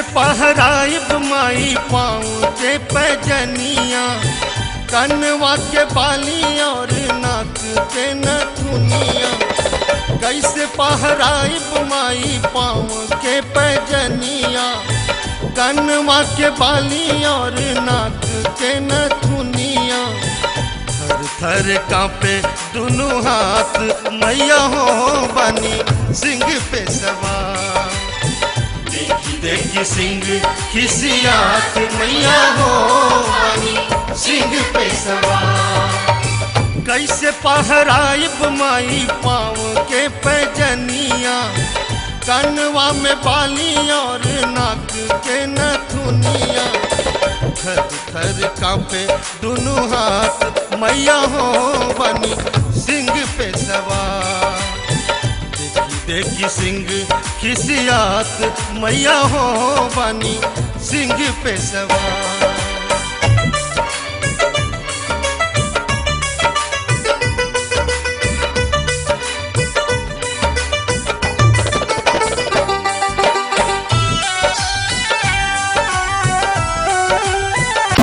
कैसे पहराइब माई पाँव के पैजनिया कनवा के बाली और नाक के नथुनिया कैसे पहराइब माई पाँव के पैजनिया कनवा के बाली और नाक के नथुनिया थर थर कांपे दोनों हाथ मैया हो बनी सिंह पे सवार देखी देखी सिंह खिसियात मैया हो बनी सिंह पे सवार कैसे पहराइब माई पाँव के पैजनिया कनवा में बाली और नाक के नथुनिया थर थर कांपे दोनों हाथ मैया हो बनी सिंह पे सवार देखी देखी सिंह खिसियात मैया हो बनी सिंह पे सवार